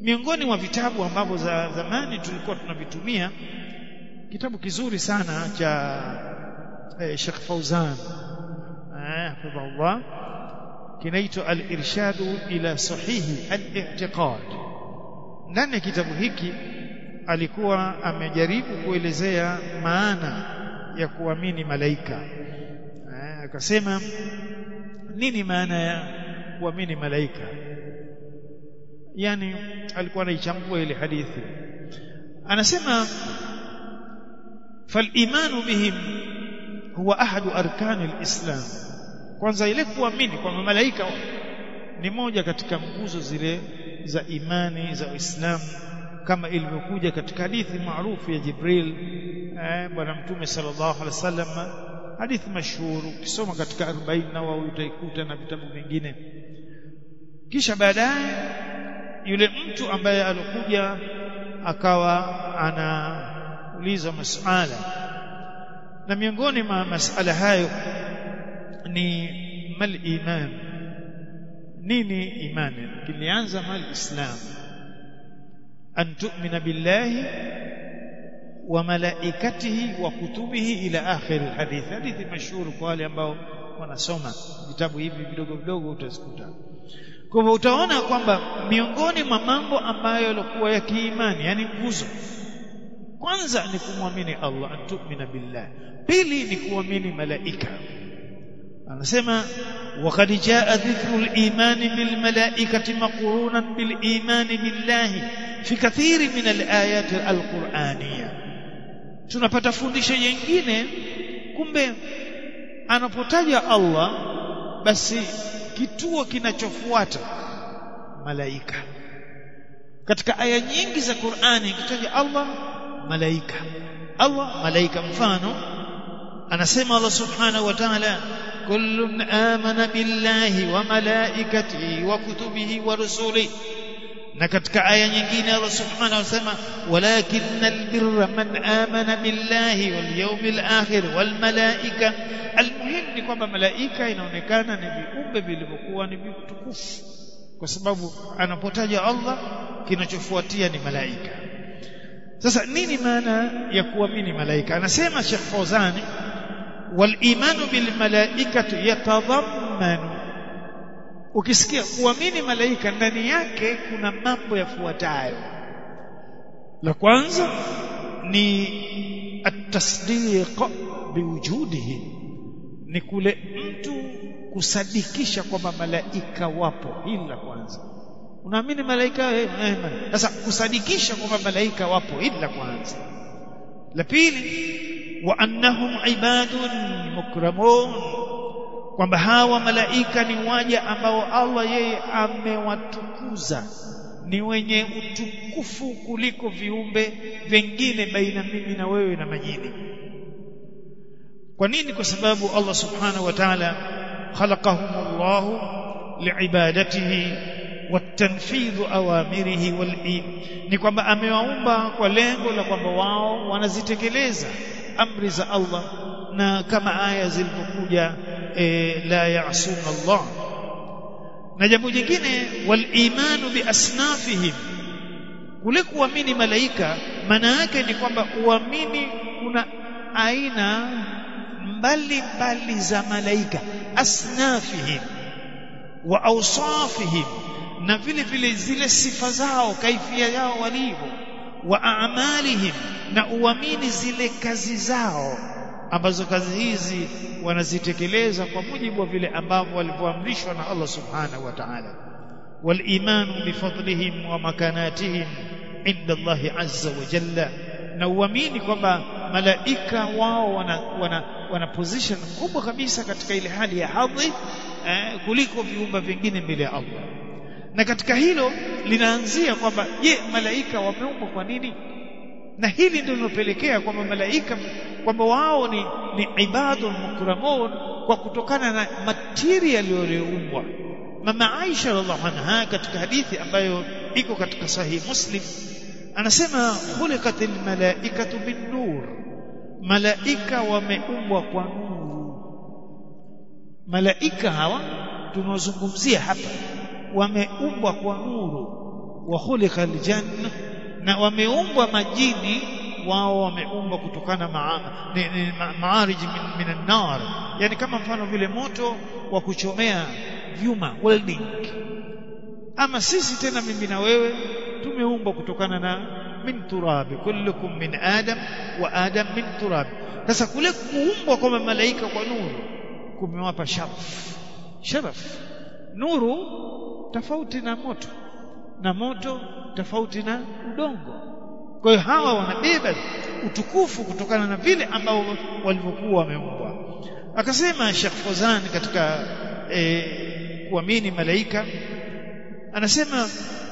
miongoni mwa vitabu ambavyo za zamani tulikuwa tunavitumia kitabu kizuri sana cha eh, Sheikh Fauzan eh, hafidhahullah kinaitwa al-irshadu ila sahihi al-i'tiqad ndani ya kitabu hiki alikuwa amejaribu kuelezea maana ya kuamini malaika eh, akasema nini maana ya kuamini malaika yani alikuwa anaichambua ile hadithi anasema فالايمان بهم هو احد اركان الاسلام kwanza ile kuamini kwamba malaika ni moja katika nguzo zile za imani za Uislamu kama ilivyokuja katika hadithi maarufu ya Jibril eh, bwana mtume sallallahu alaihi wasallam hadithi mashuhuri ukisoma katika 40 Nawawi utaikuta na vitabu vingine kisha baadaye yule mtu ambaye alikuja akawa anauliza masala na miongoni mwa masala hayo ni mal iman nini imani kilianza mal islam an tu'mina billahi wa malaikatihi wa kutubihi ila akhir alhadith hadithi mashuhuri kwa wale ambao wanasoma vitabu hivi vidogo vidogo utazikuta kwa hivyo utaona kwamba miongoni mwa mambo ambayo yalikuwa ya kiimani yani nguzo kwanza ni kumwamini Allah an tu'mina billah pili ni kuamini malaika anasema وقد جاء ذكر الإيمان بالملائكة مقرونا بالإيمان بالله في كثير من الآيات القرآنية tunapata fundisho jingine kumbe anapotaja Allah basi kituo kinachofuata malaika katika aya nyingi za Qur'ani kitaja Allah malaika Allah malaika mfano anasema Allah subhanahu wa ta'ala كل آمن بالله وملائكته وكتبه ورسله na katika aya nyingine Allah subhanahu wa ta'ala walakinnal birra man amana billahi wal yawmil akhir wal malaika almuhim ni kwamba malaika inaonekana ni viumbe vilivyokuwa ni vitukufu kwa sababu anapotaja Allah kinachofuatia ni malaika sasa nini maana ya kuamini malaika anasema Sheikh Fawzani والايمان بالملائكه يتضمن ukisikia kuamini malaika ndani yake kuna mambo yafuatayo la kwanza ni at-tasdiq biwujudihi ni kule mtu kusadikisha kwamba malaika wapo hili la kwanza unaamini malaika sasa kusadikisha kwamba malaika wapo hili la kwanza la pili wa annahum ibadun mukramun kwamba hawa malaika ni waja ambao Allah yeye amewatukuza ni wenye utukufu kuliko viumbe vingine baina mimi na wewe na majini kwa nini kwa sababu Allah subhanahu wa ta'ala khalaqahumullahu liibadatihi watanfidhu awamirihi wal ni kwamba amewaumba kwa lengo la kwamba wao wanazitekeleza amri za Allah na kama aya zilipokuja e, la ya'suna Allah na jambo jingine wal imanu bi asnafihim kule kuamini malaika maana yake ni kwamba uamini kuna aina mbali mbali za malaika asnafihim wa awsafihim na vile vile zile sifa zao kaifia yao walivyo wa a'malihim na uamini zile kazi zao ambazo kazi hizi wanazitekeleza kwa mujibu wa vile ambavyo walivyoamrishwa na Allah subhanahu wa ta'ala wal iman bi fadlihim wa makanatihim inda Allah azza wa jalla na uamini kwamba malaika wao wana, wana, wana position kubwa kabisa katika ile hali ya hadhi eh, kuliko viumbe vingine mbele ya Allah na katika hilo linaanzia kwamba je malaika wameumbwa kwa nini na hili ndio linopelekea kwamba malaika kwamba wao ni, ni ibadun mukramun kwa kutokana na material yaliyoumbwa mama Aisha radhiallahu anha katika hadithi ambayo iko katika sahihi Muslim anasema khuliqatil malaikatu bin nur malaika wameumbwa kwa nuru malaika hawa tunaozungumzia hapa wameumbwa kwa nuru wa khuliqa aljanna na wameumbwa majini wao wameumbwa kutokana maa, ni, ni, ma, maarij min, min an-nar yani kama mfano vile moto wa kuchomea vyuma welding ama sisi tena mimi na wewe tumeumbwa kutokana na min turabi kullukum min adam wa adam min turabi sasa kule kuumbwa kwa malaika kwa nuru kumewapa sharaf sharaf nuru tofauti na moto na moto tofauti na udongo kwa hiyo hawa wanabeba utukufu kutokana na vile ambao walivyokuwa wameumbwa akasema Sheikh Fozan katika e, kuamini malaika anasema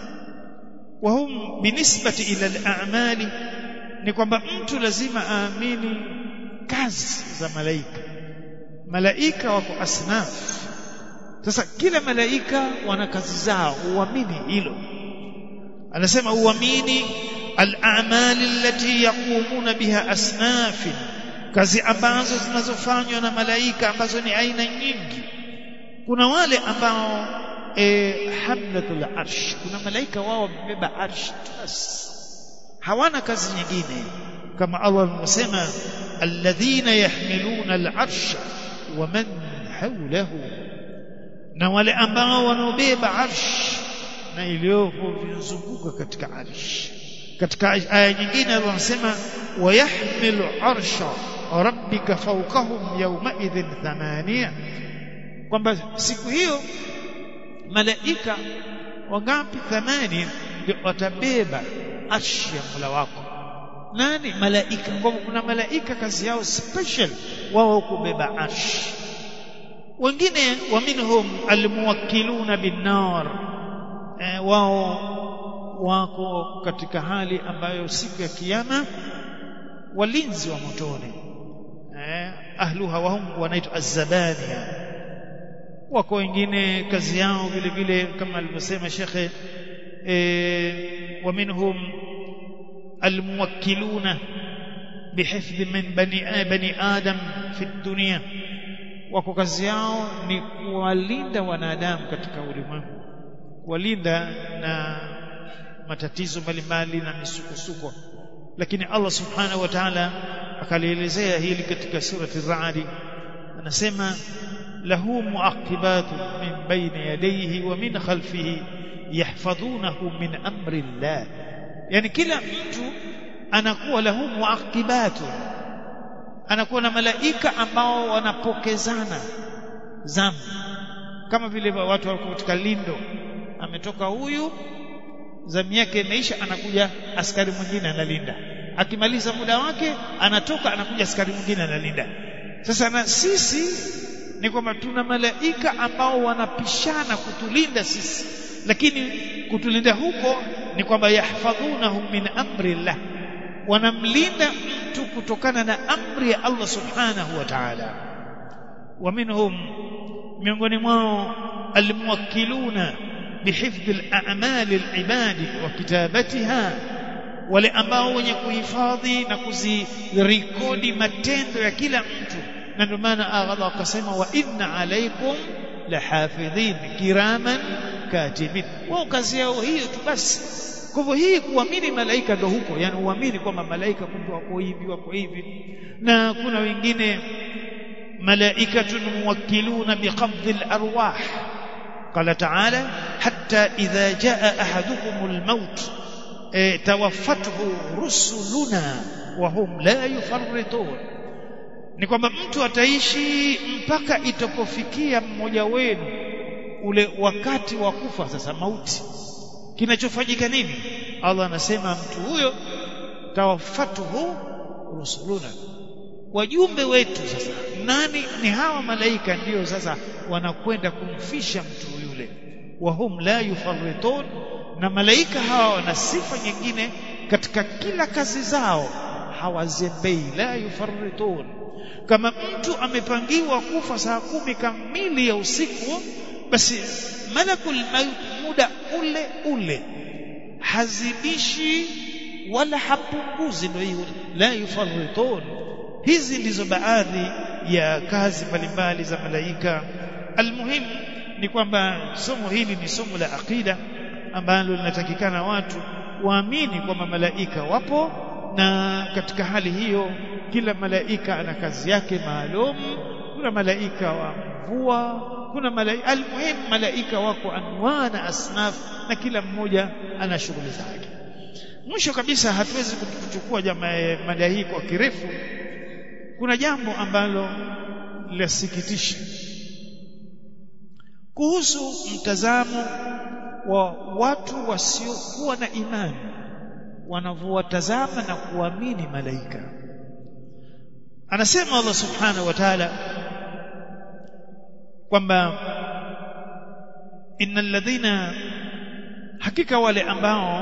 wahum binisbati ila al-a'mali ni kwamba mtu lazima aamini kazi za malaika malaika wako asnaf sasa kila malaika wana kazi zao uamini hilo anasema uamini al-a'mal allati yaqumuna biha asnaf kazi ambazo zinazofanywa na malaika ambazo ni aina nyingi kuna wale ambao e, hamlatul arsh kuna malaika wao wamebeba arsh basi hawana kazi nyingine kama Allah alivyosema alladhina yahmiluna al-arsh wa man hawlahu na wale ambao wanaobeba arsh na iliyopo vizunguka katika arsh katika aya nyingine anasema wayahmilu arsha rabbika fawqahum yawma idhin thamania kwamba siku hiyo malaika wangapi thamani ndio watabeba arshi ya Mola wako nani malaika kwa kuna malaika kazi yao special wao kubeba arshi wengine wa minhum almuwakkiluna binnar eh, wao wako katika hali ambayo siku ya kiyama walinzi wa motoni eh, ahluha wahum wanaitwa azzabania wako wengine kazi yao vile vile kama alivyosema shekhe eh, wa minhum almuwakkiluna bihifdhi min bani, bani adam fi dunia wako kazi yao ni kuwalinda wanadamu katika ulimwengu kuwalinda na matatizo mbalimbali na misukosuko lakini Allah subhanahu wa ta'ala akalielezea hili katika surati Ar-Ra'd anasema lahu mu'aqibatu min bayni yadayhi wa min khalfihi yahfazunahu min amri Allah yani kila mtu anakuwa lahu mu'aqibatu anakuwa na malaika ambao wanapokezana zamu kama vile watu wako katika lindo ametoka huyu zamu yake imeisha anakuja askari mwingine analinda akimaliza muda wake anatoka anakuja askari mwingine analinda sasa na sisi ni kwamba tuna malaika ambao wanapishana kutulinda sisi lakini kutulinda huko ni kwamba yahfadhunahu min amri llah wanamlinda mtu kutokana na amri ya Allah subhanahu wa ta'ala wa minhum miongoni mwao almuwakkiluna bihifdhi al-a'mal al-ibad wa kitabatiha wale ambao wenye kuhifadhi na kuzirekodi matendo ya kila mtu na ndio maana Allah akasema wa inna alaykum lahafidhin kiraman katibin wao kazi yao hiyo tu basi kwa hivyo hii kuamini malaika ndo huko yani uamini kwamba malaika kumbe wako hivi wako hivi na kuna wengine malaikatun muwakkiluna biqabdhi al-arwah قال تعالى حتى إذا جاء أحدكم الموت توفته رسلنا وهم لا يفرطون ni kwamba mtu ataishi mpaka itapofikia mmoja wenu ule wakati wa kufa sasa mauti kinachofanyika nini Allah anasema mtu huyo tawafatuhu rusuluna wajumbe wetu sasa nani ni hawa malaika ndio sasa wanakwenda kumfisha mtu yule wahum la yufarritun na malaika hawa wana sifa nyingine katika kila kazi zao hawazembei la yufarritun kama mtu amepangiwa kufa saa kumi kamili ya usiku basi malakul maut muda ule ule hazidishi wala hapunguzi ndio hiyo la yufarritun hizi ndizo baadhi ya kazi mbalimbali za malaika almuhimu ni kwamba somo hili ni somo la aqida ambalo linatakikana watu waamini kwamba malaika wapo na katika hali hiyo kila malaika ana kazi yake maalum kuna malaika wa mvua kuna malaika almuhim malaika wako anwa na asnaf na kila mmoja ana shughuli zake mwisho kabisa hatuwezi kuchukua jamaa mada hii kwa kirefu kuna jambo ambalo lasikitisha kuhusu mtazamo wa watu wasiokuwa na imani wanavyowatazama na kuamini malaika anasema Allah subhanahu wa ta'ala kwamba innal ladhina hakika wale ambao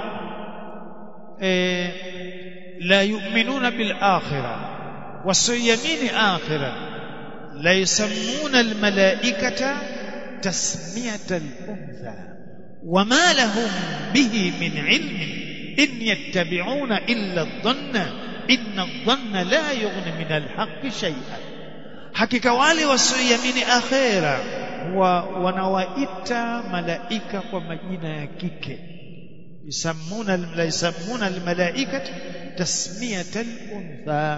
e, la yu'minuna bil akhirah wasiyamini akhirah la yusammuna al malaikata tasmiyata al untha wama lahum bihi min ilmin in yattabi'una illa adh-dhanna inna adh-dhanna la yughni min al-haqqi shay'an hakika wale wasioiamini akhera wa wanawaita malaika kwa majina ya kike yusammuna la yusammuna almalaikata tasmiyata al-untha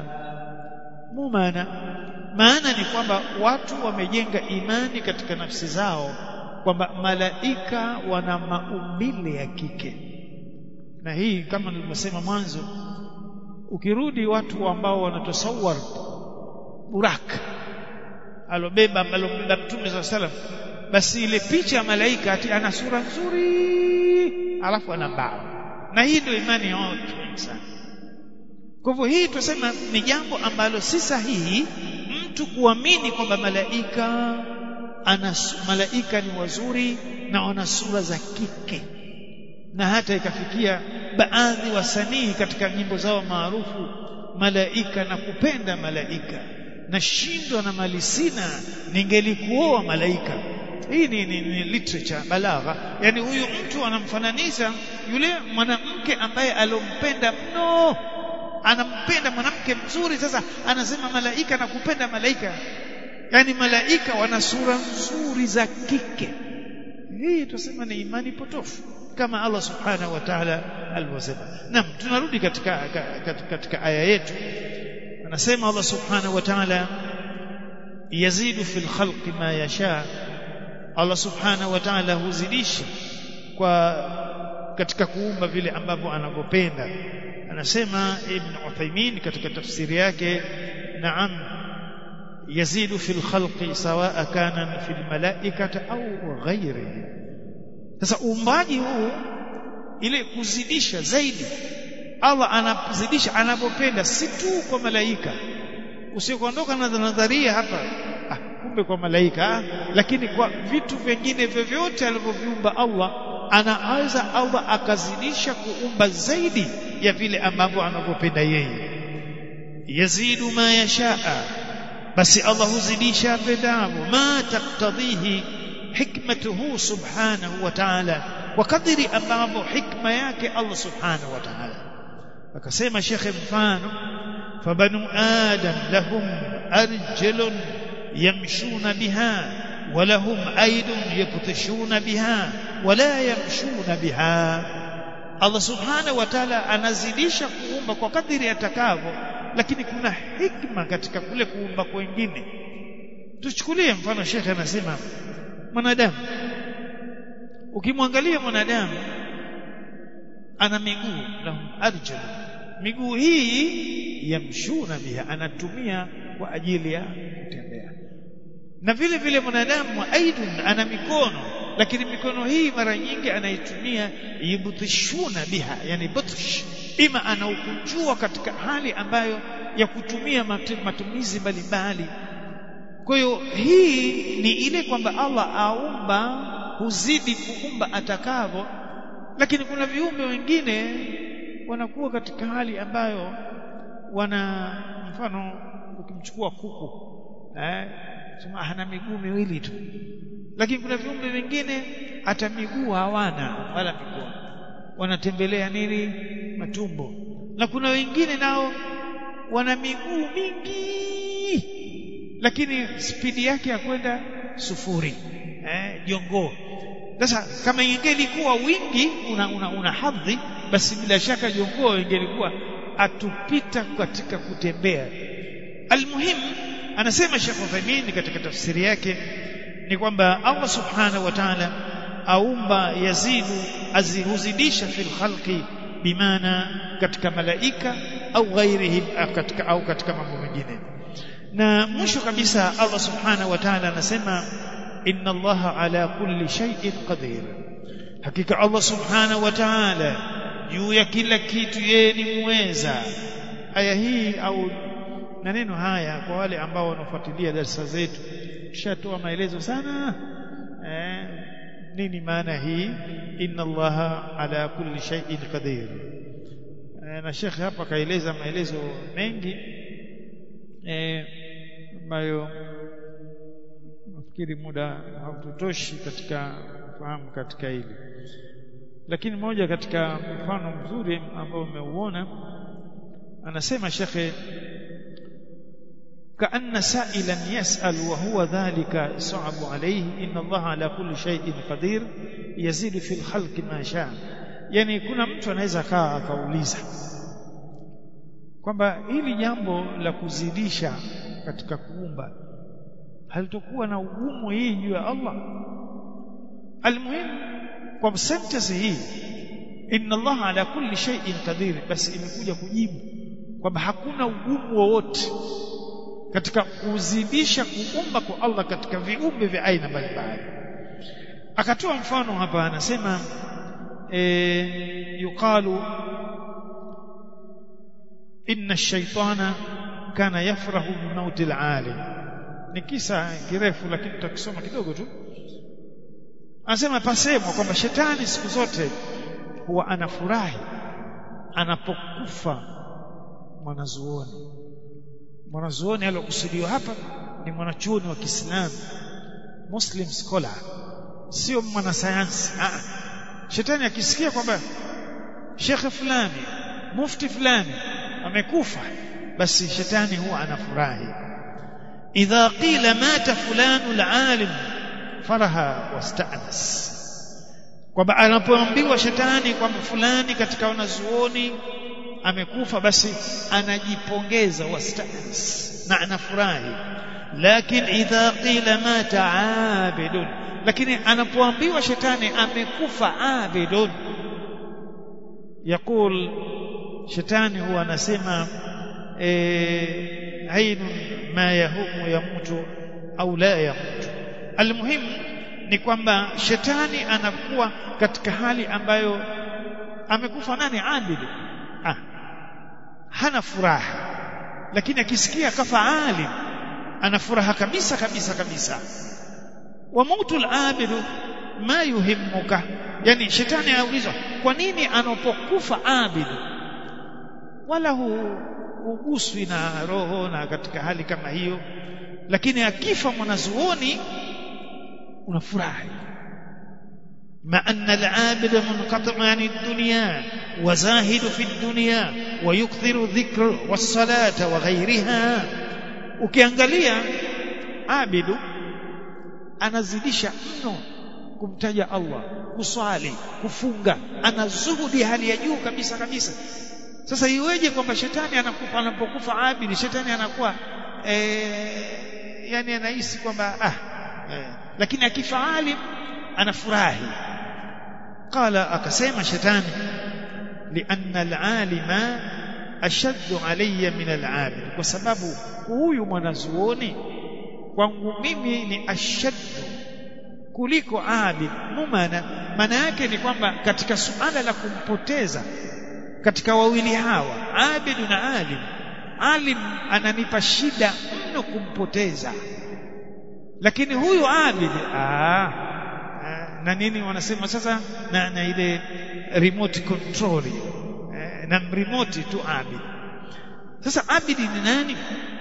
mumana maana ni kwamba watu wamejenga imani katika nafsi zao kwamba malaika wana maumbile ya kike na hii kama nilivyosema mwanzo ukirudi watu ambao wanatasawar burak alobeba alobeba mtume saa salam basi ile picha ya malaika ati ana sura nzuri alafu ana mbao na hii ndio imani ya watu wengi sana kwa hivyo hii tunasema ni jambo ambalo si sahihi mtu kuamini kwamba malaika ana malaika ni wazuri na wana sura za kike na hata ikafikia baadhi wasanii katika nyimbo zao maarufu malaika na kupenda malaika nashindwa na mali sina ningelikuoa malaika hii ni, ni, ni literature balagha yani huyu mtu anamfananisha yule mwanamke ambaye alompenda mno anampenda mwanamke mzuri sasa anasema malaika na kupenda malaika yani malaika wana sura nzuri za kike hii tunasema ni imani potofu kama Allah subhanahu wa ta'ala alivyosema naam tunarudi katika, katika katika aya yetu anasema Allah subhanahu wa ta'ala yazidu fil khalqi ma yasha Allah subhanahu wa ta'ala huzidisha kwa katika kuumba vile ambavyo anavyopenda anasema ibn Uthaymeen katika tafsiri yake naam yazidu fil khalqi sawa kana fil malaikati au ghairihi sasa uumbaji huu ile kuzidisha zaidi Allah anazidisha anapopenda si tu kwa malaika usiokuondoka na nadharia hapa ah, kumbe kwa malaika ah, lakini kwa vitu vingine vyovyote alivyoviumba Allah anaweza Allah akazidisha kuumba zaidi ya vile ambavyo anavyopenda yeye yazidu ma yashaa basi Allah huzidisha apendavyo ma taktadhihi hikmatuhu subhanahu wa ta'ala kwa kadiri ambavyo hikma yake Allah subhanahu wa ta'ala akasema shekhe mfano fabanu adam lahum arjulun yamshuna biha ولهم أيد يبطشون بها ولا يمشون بها Allah subhanahu wa ta'ala anazidisha kuumba kwa kadiri atakavyo lakini kuna hikma katika kule kuumba kwengine tuchukulie mfano shekhe anasema mwanadamu ukimwangalia mwanadamu ana miguu lahum arjul miguu hii yamshuna biha anatumia kwa ajili ya kutembea na vile vile mwanadamu aidun ana mikono lakini mikono hii mara nyingi anaitumia yubtishuna biha yani butsh ima anaukunjua katika hali ambayo ya kutumia matumizi mbalimbali kwa hiyo hii ni ile kwamba Allah aumba huzidi kuumba atakavyo lakini kuna viumbe wengine wanakuwa katika hali ambayo wana mfano ukimchukua kuku eh sema hana miguu miwili tu lakini kuna viumbe vingine hata miguu hawana wala mikono wanatembelea nini matumbo na kuna wengine nao wana miguu mingi lakini spidi yake ya kwenda sufuri eh jongoo sasa kama ingelikuwa wingi una, una, una hadhi basi bila shaka jongoo ingelikuwa atupita katika kutembea almuhim anasema Sheikh Uthaymeen katika tafsiri yake ni kwamba Allah subhanahu wa ta'ala aumba yazidu azihuzidisha fil khalqi bimaana katika malaika au ghairihim katika au katika mambo mengine na mwisho kabisa Allah subhanahu wa ta'ala anasema inna Allah ala kulli shay'in qadir hakika Allah subhanahu wa ta'ala juu ya kila kitu yeye ni muweza aya hii au maneno haya kwa wale ambao wanafuatilia darasa zetu tushatoa maelezo sana eh, nini maana hii inna allaha ala kulli shay'in qadir eh, na shekhe hapa kaeleza maelezo mengi ambayo eh, nafikiri muda hautotoshi katika kufahamu katika hili lakini moja katika mfano mzuri ambao umeuona anasema shekhe كأن سائلا يسأل وهو ذلك صعب عليه إن الله على كل شيء قدير يزيد في الخلق ما شاء yani kuna mtu anaweza kaa akauliza kwamba hili jambo la kuzidisha katika kuumba halitokuwa na ugumu hii juu ya Allah almuhimu kwa sentence hii inna Allah ala kulli shay'in qadir basi imekuja kujibu kwamba hakuna ugumu wowote katika kuzidisha kuumba kwa Allah katika viumbe vya aina mbalimbali akatoa mfano hapa anasema e, yuqalu inna ash-shaytana kana yafrahu bimauti al-alim ni kisa kirefu lakini tutakisoma kidogo tu anasema pasemwa kwamba shetani siku zote huwa anafurahi anapokufa mwanazuoni mwanazuoni aliyokusudiwa hapa ni mwanachuoni wa Kiislamu Muslim scholar sio mwanasayansi ah shetani akisikia kwamba shekhe fulani mufti fulani amekufa basi shetani huwa anafurahi idha qila mata fulanu alalim faraha wastanas kwamba anapoambiwa shetani kwamba fulani katika wanazuoni amekufa basi anajipongeza wastanas na anafurahi lakini idha qila mata abidun lakini anapoambiwa shetani amekufa abidun yakul shetani huwa anasema ainun ma yahumu yamutu au la yamutu almuhimu ni kwamba shetani anakuwa katika hali ambayo amekufa nani abidi ah hana furaha lakini akisikia kafa alim ana furaha kabisa kabisa kabisa wa mautu al-abidu ma yuhimmuka yani shetani anaulizwa kwa nini anapokufa abidu wala huguswi na roho na katika hali kama hiyo lakini akifa mwanazuoni unafurahi مع أن العابد منقطع عن الدنيا وزاهد في الدنيا ويكثر الذكر والصلاة وغيرها ukiangalia abidu anazidisha mno kumtaja Allah kuswali kufunga ana zuhudi hali ya juu kabisa kabisa sasa iweje kwamba shetani anakufa anapokufa abidi shetani anakuwa eh, yani anahisi kwamba ah eh, lakini akifa alim anafurahi qala akasema shetani lianna alalima ashaddu alayya min alabid kwa sababu huyu mwanazuoni kwangu mimi ni ashaddu kuliko abid mumana maana yake ni kwamba katika suala la kumpoteza katika wawili hawa abid na alim alim ananipa shida mno kumpoteza lakini huyu abid ah na nini wanasema sasa na, na ile remote control eh, na remote tu abid sasa abidi ni nani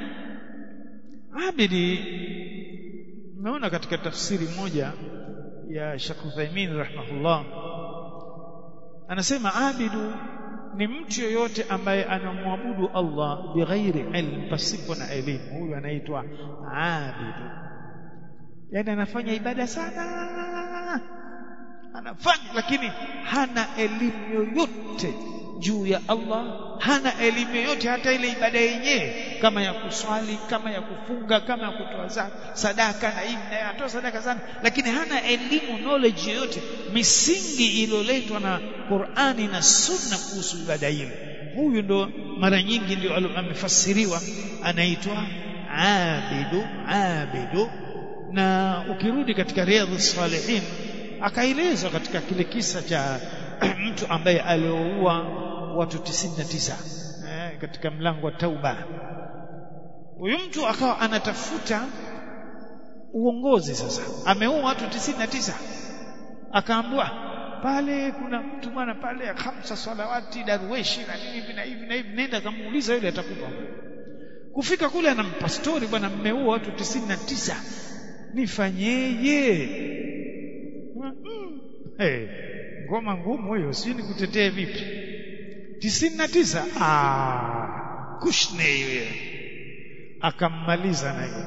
abidi umeona katika tafsiri moja ya Sheikh Uthaymeen rahimahullah anasema abidu ni mtu yoyote ambaye anamwabudu Allah bighairi ilm pasipo na elimu huyu anaitwa abidu yani anafanya ibada sana anafanya lakini hana elimu yoyote juu ya Allah hana elimu yoyote hata ile ibada yenyewe kama ya kuswali kama ya kufunga kama ya kutoa zaka sadaka na hivi na atoa sadaka sana lakini hana elimu knowledge yoyote misingi iliyoletwa na Qur'ani na Sunna kuhusu ibada ile huyu ndo mara nyingi ndio amefasiriwa anaitwa abidu abidu na ukirudi katika riadhus salihin akaelezwa katika kile kisa cha mtu ambaye alioua watu 99 eh, katika mlango wa tauba huyu mtu akawa anatafuta uongozi sasa ameua watu 99 akaambiwa pale kuna mtu bwana pale khamsa salawati darweshi na nini hivi na hivi na hivi nenda kamuuliza yule atakupa kufika kule anampa story bwana mmeua watu 99 nifanyeje mm. hey, ngoma ngumu hiyo sijui nikutetee vipi tisini na tisa ah, kushne hiyo akammaliza na hiyo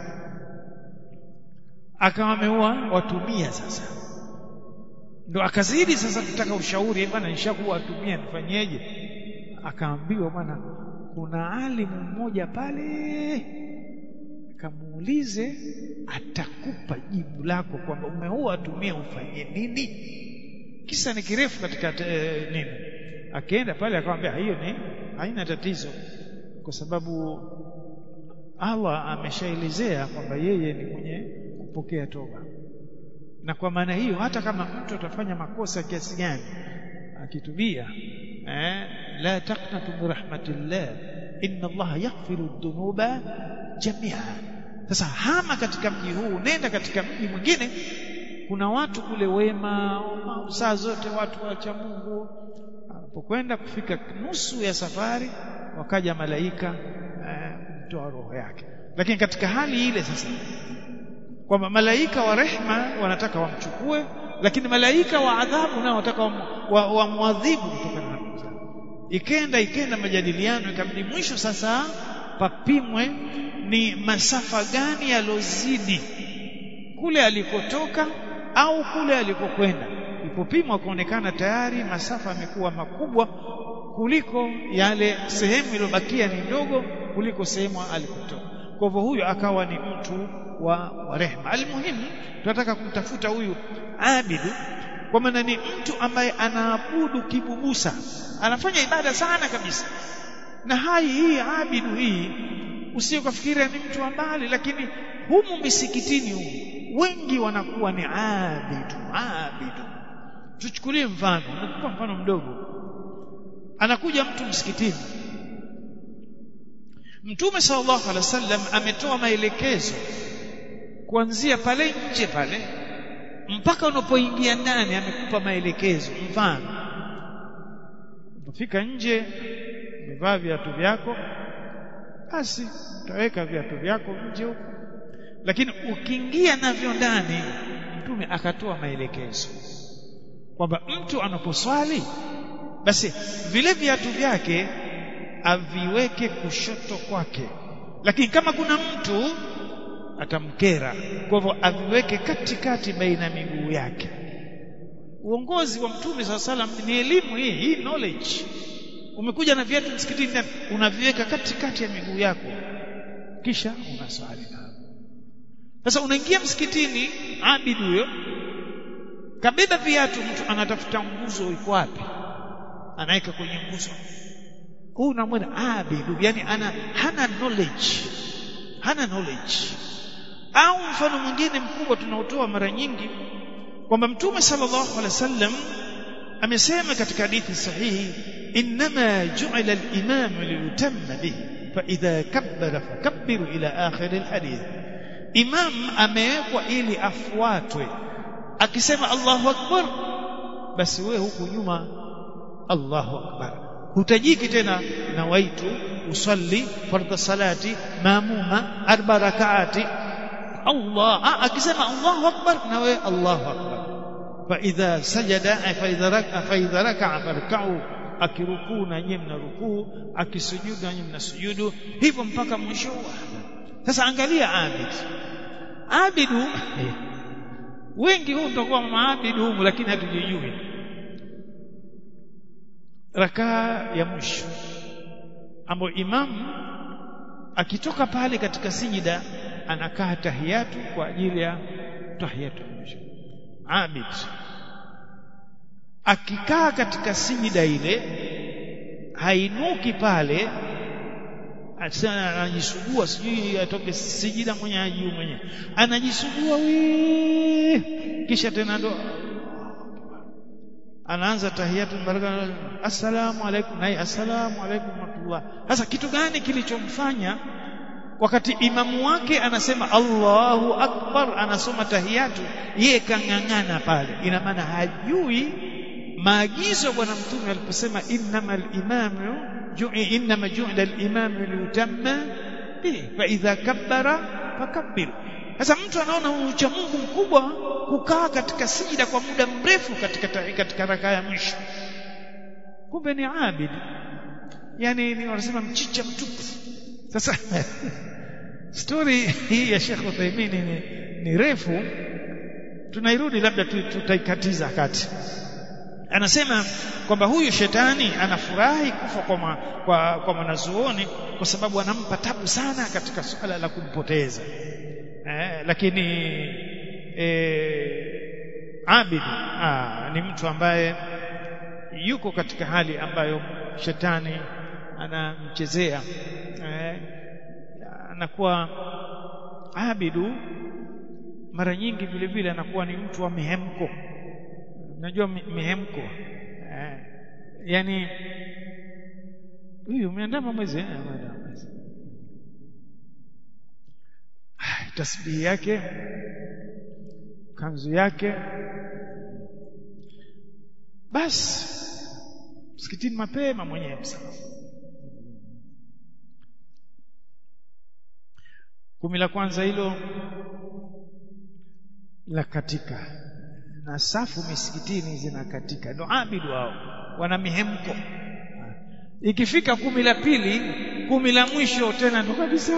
akawa ameua watu mia sasa ndo akazidi sasa kutaka ushauri bwana nishakuwa watu mia nifanyeje akaambiwa bwana kuna alimu mmoja pale kamuulize atakupa jibu lako kwamba umeua watu mia ufanye nini kisa ni kirefu katika te, nini akaenda pale akamwambia hiyo ni haina tatizo kwa sababu Allah ameshaelezea kwamba yeye ni mwenye kupokea toba na kwa maana hiyo hata kama mtu atafanya makosa kiasi gani akitubia eh, la taqnatu min rahmatillah inna Allah yaghfiru dhunuba jamia sasa hama katika mji huu nenda katika mji mwingine kuna watu kule wema saa zote watu wacha Mungu anapokwenda kufika nusu ya safari wakaja malaika kumtoa eh, roho yake lakini katika hali ile sasa kwamba malaika wa rehma wanataka wamchukue lakini malaika wa adhabu nao wanataka wamwadhibu wa, wa kutokana na kosa ikenda ikenda majadiliano ikabidi mwisho sasa papimwe ni masafa gani yalozidi kule alikotoka au kule alikokwenda ilipopimwa kuonekana tayari masafa yamekuwa makubwa kuliko yale sehemu iliyobakia ni ndogo kuliko sehemu alikotoka kwa hivyo huyu akawa ni mtu wa, wa rehma almuhimu tunataka kumtafuta huyu abidu kwa maana ni mtu ambaye anaabudu kibubusa anafanya ibada sana kabisa na hai hii abidu hii usiokafikiria ni mtu wa mbali lakini humu misikitini humu wengi wanakuwa ni abidu abidu tuchukulie mfano nakupa mfano mdogo anakuja mtu msikitini Mtume sallallahu alaihi wasallam ametoa maelekezo kuanzia pale nje pale mpaka unapoingia ndani amekupa maelekezo mfano unapofika nje umevaa viatu vyako basi utaweka viatu vyako nje huko lakini ukiingia navyo ndani mtume akatoa maelekezo kwamba mtu anaposwali basi vile viatu vyake aviweke kushoto kwake lakini kama kuna mtu atamkera kwa hivyo aviweke katikati baina miguu yake uongozi wa mtume saa salam ni elimu hii hii knowledge umekuja na viatu msikitini unaviweka katikati ya miguu yako kisha unaswali sasa unaingia msikitini abid huyo kabeba viatu mtu anatafuta nguzo iko wapi anaweka kwenye nguzo huyu unamwona abidu yani ana hana knowledge hana knowledge au mfano mwingine mkubwa tunaotoa mara nyingi kwamba mtume sallallahu alaihi wasallam amesema katika hadithi sahihi inma ju'ila al-imam liyutamma bihi fa idha kabbara fakabbiru ila akhir al-hadith imam amewekwa ili afuatwe akisema Allahu akbar basi wewe huku nyuma Allahu akbar hutajiki tena nawaitu usalli fardha salati mamuma arba rakaati Allah akisema Allahu akbar na wewe Allahu akbar fa idha sajada fa idha raka fa idha raka'a farka'u akirukuu na nyinyi mnarukuu akisujudu na nyinyi mnasujudu hivyo mpaka mwisho sasa angalia abid abidu wengi huu tutakuwa maabidi humu lakini hatujijui rakaa ya mwisho ambayo imamu akitoka pale katika sijida anakaa tahiyatu kwa ajili ya tahiyatu mwisho abid akikaa katika sijida ile hainuki pale sana anajisugua sijui atoke sijida mwenye ajuu mwenye anajisugua wii kisha tena ndo anaanza tahiyatu baraka assalamu alaikum naye assalamu alaikum warahmatullah sasa kitu gani kilichomfanya wakati imamu wake anasema Allahu akbar anasoma tahiyatu yeye kang'ang'ana pale ina maana hajui maagizo bwana mtume aliposema innamal imamu innama ju'ila al-imamu liyutamma bihi fa idha kabbara fakabbir sasa mtu anaona ucha Mungu mkubwa kukaa katika sijida kwa muda mrefu katika katika rakaa ya mwisho kumbe ni abid yani ni wanasema mchicha mtupu sasa story hii ya Sheikh Uthaymeen ni, ni refu tunairudi labda tutaikatiza kati anasema kwamba huyu shetani anafurahi kufa kwa, ma, kwa, kwa mwanazuoni kwa sababu anampa tabu sana katika suala la kumpoteza eh, lakini eh, abid ah, ni mtu ambaye yuko katika hali ambayo shetani anamchezea eh, anakuwa abidu mara nyingi vile vile anakuwa ni mtu wa mihemko unajua mihemko eh, yani huyu umeandama mwezi eh, mwezi tasbihi yake kanzu yake basi msikitini mapema mwenyewe kumi la kwanza hilo la katika na safu misikitini zinakatika ndo abidu wao wana mihemko ikifika kumi la pili kumi la mwisho tena ndo kabisa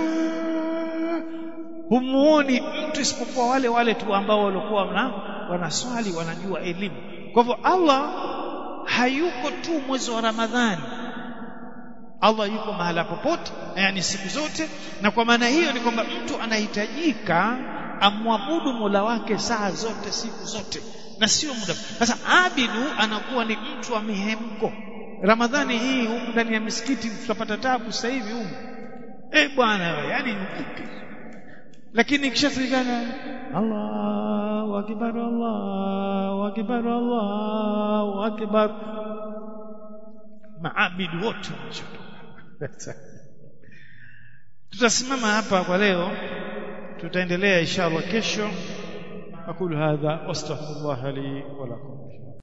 humuoni mtu isipokuwa wale wale tu ambao walikuwa wana, wanaswali wanajua elimu kwa hivyo Allah hayuko tu mwezi wa Ramadhani Allah yuko mahala popote yani siku zote na kwa maana hiyo ni kwamba mtu anahitajika amwabudu Mola wake saa zote siku zote na sio muda sasa abidu anakuwa ni mtu wa mihemko Ramadhani hii humu ndani ya misikiti tutapata tabu sasa hivi humu eh bwana yani lakini ikishafikana Allahu akbar Allahu akbar Allahu akbar maabidu wote tutasimama hapa kwa leo tutaendelea inshallah kesho aqulu hadha wastaghfirullah li wa lakum